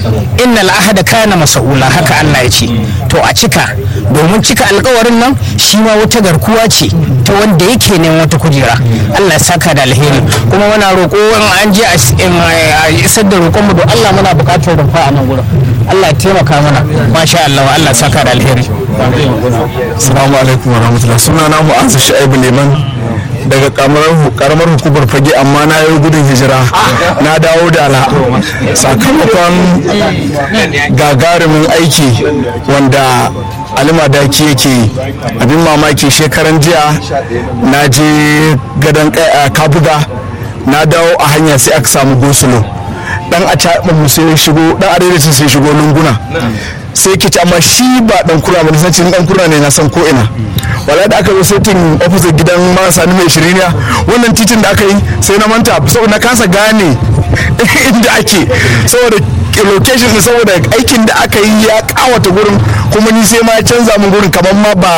innal ahada kana mas'ula haka Allah ya ce to a cika domin cika alkawarin nan shi ma wata garkuwa ce ta wanda yake neman wata kujera Allah ya saka da alheri kuma muna roƙo in an je a isar da roƙon mu don Allah muna buƙatar rumfa a nan gurin Allah ya taimaka mana masha Allah Allah ya saka da alheri Assalamu alaikum wa rahmatullah suna na Mu'azzu Shu'aibu Liman daga karamar hukumar fage amma na yi gudun hijira na dawo da ala sakamakon gagarumin aiki wanda alima daki yake abin mamaki shekaran jiya na je gadon kabuga na dawo a hanya sai aka samu gosulo dan a caɓin sai shigo dan arewacin sai shigo lunguna sai ke amma shi ba dan kura ba nisan cikin dan kura ne na san ko ina wala da aka zo setin opposite gidan marasa ni mai shiriniya wannan titin da aka yi sai na manta saboda na kasa gane inda ake saboda location din saboda aikin da aka yi ya kawata gurin kuma ni sai ma ya canza min gurin kamar ma ba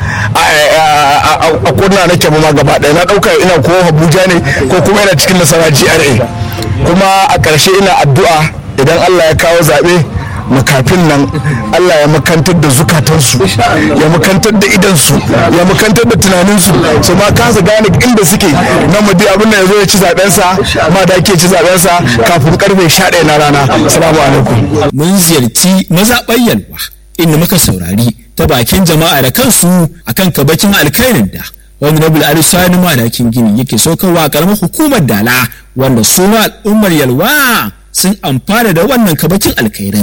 a kurna nake ba ma gaba ɗaya na ɗauka ina ko abuja ne ko kuma ina cikin nasara gra kuma a ƙarshe ina addu'a idan allah ya kawo zaɓe makafin nan Allah ya makantar da zukatansu ya makantar da idansu ya makantar da tunaninsu su ma kasa gane inda suke na mudi abin da ya zo ya ci zabensa ma da ke ci zabensa kafin karfe 11 na rana assalamu alaikum mun ziyarci mazaɓar yalwa inda muka saurari ta bakin jama'a da kansu akan kabakin alkhairin da wani nabul arisani madakin gini yake saukarwa karamar hukumar dala wanda suna al'ummar yalwa sun amfana da wannan kabakin alkhairin.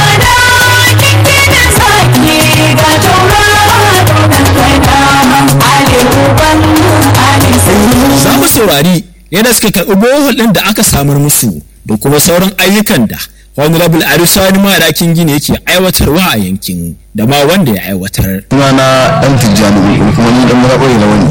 Za mu saurari yadda suka karɓi bohol ɗin da aka samar musu da kuma sauran ayyukan da honorable arisani madakin gini yake aiwatarwa a yankin da ma wanda ya aiwatar. Suna na ɗan tijjani kuma ni ɗan muraɓari na wani.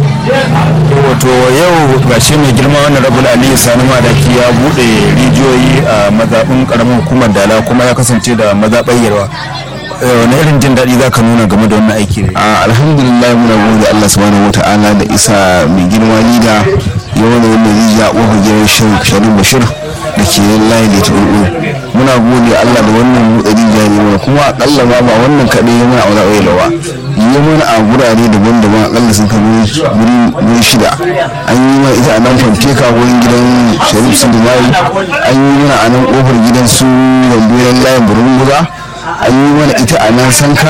wato yau gashi mai girma wannan rabul aliyu sani madaki ya bude rijiyoyi a mazaɓin ƙaramin hukumar dala kuma ya kasance da mazaɓar yarwa wani irin jin daɗi za ka nuna game da wannan aiki ne alhamdulillah muna gode Allah subhanahu wa ta'ala da isa mai girma lida ya wani wannan rijiya ƙofar gidan sharif bashir da ke layi da turɓu muna gode Allah da wannan buɗe rijiya ne mana kuma akalla ma ba wannan kaɗai ya mana a wani ƙwailawa yi mana a gurare daban-daban akalla sun kai wuri shida an yi mana ita a nan fanteka wurin gidan sharif sindimari an yi mana a nan ƙofar gidan su yambuyan layin burunguza an yi mana ita a nan sanka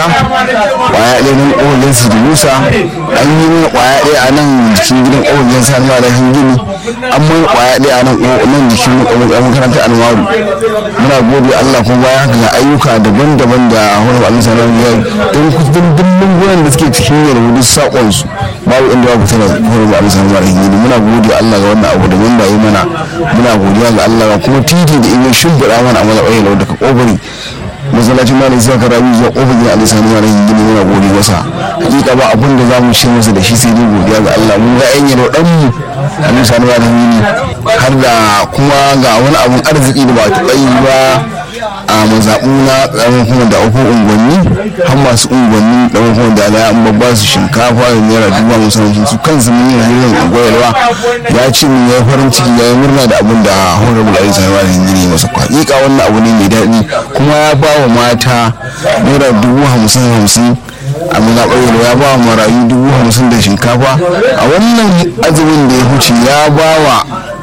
kwaya ɗaya nan ƙofar su da musa an yi mana kwaya ɗaya a nan jikin gidan ƙofar sa na da gini an mana kwaya ɗaya a nan nan jikin makarantar almaru muna gode allah kuma baya haka ga ayyuka daban-daban da wani ba'alin sanar ya don kusurin dimbin goyon da suke cikin yadda duk saƙonsu babu inda babu tana wani ba'alin sanar da gini muna gode allah ga wannan abu da wanda ya mana muna godiya ga allah kuma titi da in shimfiɗa mana a matsayin daga ƙofari masallacin malam sai ka rabi zuwa kofar gidan alisani ma rahin gini muna gode masa hakika ba abin da za mu ce masa da shi sai dai godiya ga Allah mun ga yan yaro dan mu alisani ma rahin gini har da kuma ga wani abun arziki da ba a taɓa yi ba a mazaɓu na ƙaramin kuma da uku unguwanni har masu unguwanni ƙaramin kuma da ala an babba su shinkafa da naira dubu musamman su kansu mun yi hirin unguwarwa ya ce mun ya farin ciki ya yi murna da abin da honorable ali sani ma rahin gini masa hakika wannan abu ne mai daɗi kuma ya ba wa mata naira dubu hamsin hamsin a muna ɓangare ya ba wa marayu dubu hamsin da shinkafa a wannan azumin da ya huce ya ba wa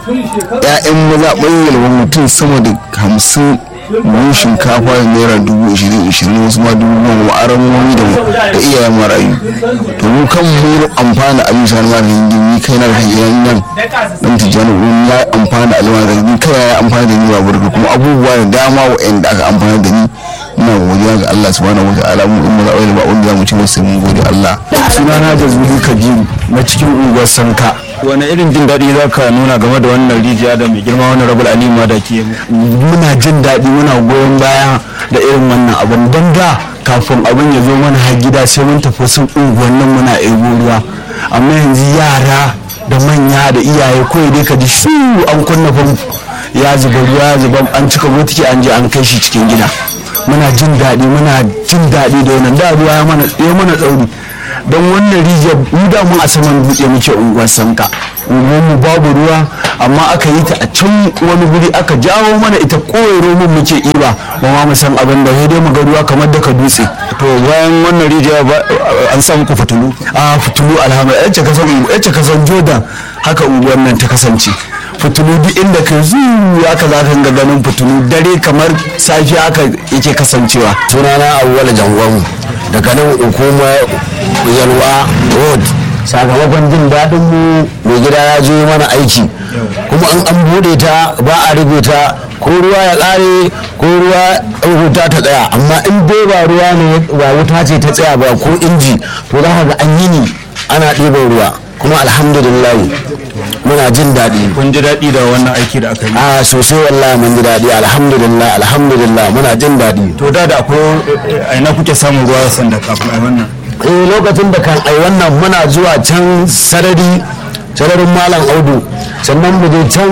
'ya'yan maza ɓangare mutum sama da hamsin buhun shinkafa da naira dubu ishirin ishirin wasu ma dubu goma aramomi da da iyayen marayu to mu kan mu amfana a bisa na da ni kai na da hanyar nan dan tijjani wurin ya amfana a lima da ni kai ya amfana da ni ba burka kuma abubuwa da dama wa'anda aka amfana da ni ina godiya ga Allah subhanahu wataala mu in maza ba wanda zamu ci sai mun gode Allah sunana jazuli kabiru na cikin unguwar sanka wani irin jin daɗi za ka nuna game da wannan rijiya da mai girma wannan rabul ali ma da ke muna jin daɗi muna goyon baya da irin wannan abin don da kafin abin ya zo mana har gida sai mun tafi sun unguwannin muna ebo ruwa amma yanzu yara da manya da iyaye kawai dai ka ji shu an kunna famfo ya zuba ruwa ya zuba an cika botiki an je an kai shi cikin gida muna jin daɗi muna jin daɗi da wannan da ruwa ya mana tsauri don wannan rijiyar mu da mu a saman dutse muke unguwar sanka mu babu ruwa amma aka yi ta a can wani guri aka jawo mana ita koyaro mun muke iba ba ma mu san abin da sai dai mu ga ruwa kamar daga dutse to bayan wannan rijiya an samu ku fitulu a fitulu alhamdulillah yace kasan yace kasan jordan haka unguwar nan ta kasance fitulu duk inda ka zuwa haka za ka ga ganin fitulu dare kamar safiya haka yake kasancewa sunana awwal jangon daga nan hukumar yalwa road sakamakon jin daɗin mu mai gida ya zo mana aiki kuma an an buɗe ta ba a rufe ta ko ruwa ya ƙare ko ruwa wuta ta tsaya amma in dai ba ruwa ne ba wuta ce ta tsaya ba ko inji to za ka ga an yi ni ana ɗiban ruwa kuma alhamdulillah muna jin daɗi kun ji daɗi da wannan aiki da aka yi a sosai wallahi mun ji daɗi alhamdulillah alhamdulillah muna jin daɗi to da da akwai a ina kuke samun ruwa sanda kafin a wannan eh lokacin da kan ai wannan muna zuwa can sarari sararin malam audu sannan mu je can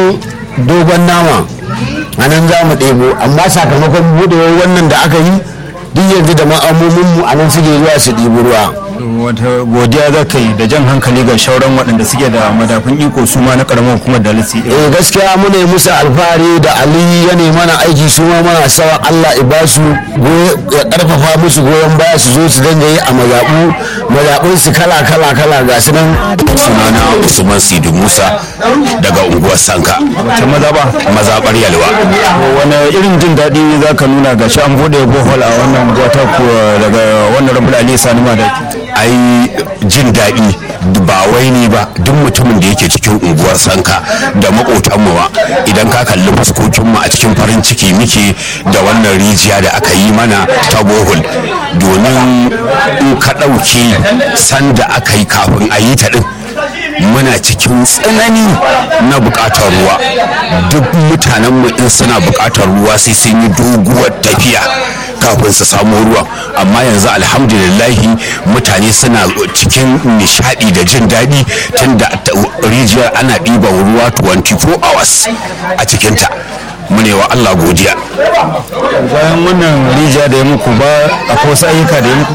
dogon nama a nan za mu ɗebo amma sakamakon buɗewar wannan da aka yi duk yanzu da ma'amominmu a nan suke zuwa su ɗibi ruwa wata godiya za ka yi da jan hankali ga shauran waɗanda suke da madafun iko su ma na ƙaramar hukumar da lisi eh gaskiya muna yi musu alfahari da ali ya nemi mana aiki su ma mana sawa Allah ya basu ya karfafa musu goyon baya su zo su dinga yi a mazaɓu mazaɓun su kala kala kala ga su nan sunana usman sidi musa daga unguwar sanka ta maza ba mazaɓar yalwa wani irin jin daɗi za ka nuna ga shi an buɗe bohol a wannan wata daga wannan rabu ali sani ma da ai jin daɗi ba wai ni ba duk mutumin da yake cikin unguwar sanka da makotanmu ba idan ka kalli fuskokinmu a cikin farin ciki muke da wannan rijiya da aka yi mana ta bohol domin in ka ɗauke sanda aka yi kafin a yi ta ɗin muna cikin tsanani na bukatar ruwa duk mutanenmu in suna bukatar ruwa sai sun yi doguwar tafiya kafin su samu ruwan amma yanzu alhamdulillahi mutane suna cikin nishadi da jin daɗi tunda rijiyar ana ɗiban ruwa 24 hours a cikinta mune wa Allah godiya bayan wannan rijiya da ya muku ba akwai wasu ayyuka da ya muku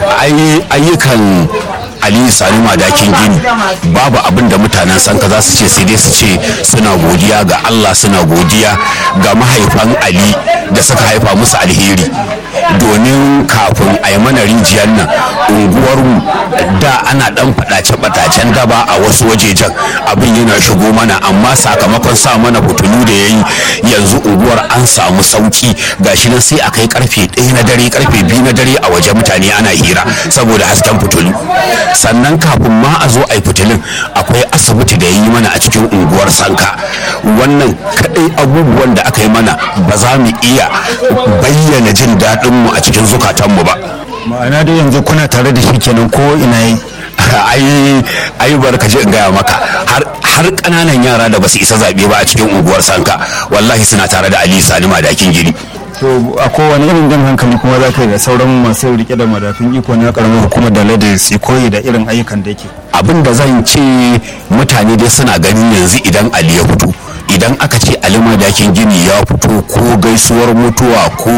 ayyukan aliyu sani madakin gini babu abin da mutanen sanka za su ce sai dai su ce suna godiya ga allah suna godiya ga mahaifan ali da suka haifa musu alheri domin kafin a yi mana rijiyar nan unguwarmu da ana dan fadace-fadacen daba a wasu wajejen abin yana shigo mana amma sakamakon sa mana fitilu da ya yi yanzu unguwar an samu sauki gashi nan sai a kai karfe ɗaya na dare karfe biyu na dare a waje mutane ana hira saboda hasken fitilu sannan kafin ma a zo a yi fitilun akwai asibiti da ya yi mana a cikin unguwar sanka wannan kadai abubuwan da aka yi mana ba za mu iya bayyana jin daɗinmu a cikin zukatanmu ba ma'ana dai yanzu kuna tare da shi kenan ko ina yi ai ai barka je in gaya maka har har kananan yara da basu isa zabe ba a cikin unguwar sanka wallahi suna tare da Ali Sani madakin giri to a kowane irin jan hankali kuma za ka yi da sauran masu rike da madafin iko na karamar hukumar da lada su koyi da irin ayyukan da yake abin da zan ce mutane dai suna ganin yanzu idan Ali ya fito idan aka ce alima dakin gini ya fito ko gaisuwar mutuwa ko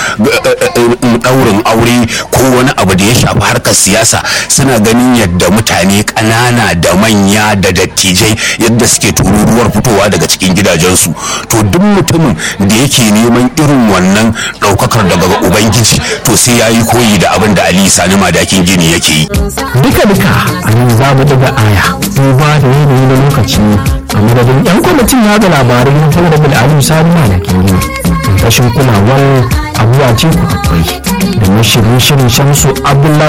daurin aure ko wani abu da ya shafi harkar siyasa suna ganin yadda mutane ƙanana da manya da dattijai yadda suke tururuwar fitowa daga cikin gidajensu to duk mutumin da yake neman irin wannan ɗaukakar daga ubangiji to sai ya yi koyi da abin da ali sani madakin gini yake yi duka duka a nan za mu daga aya duba da yanayi na lokaci a madadin yan kwamitin yada labarai na talabijin alim sani malakin yi rashin kulawar abuwa ce ku akwai da mashirin shirin shamsu abdullahi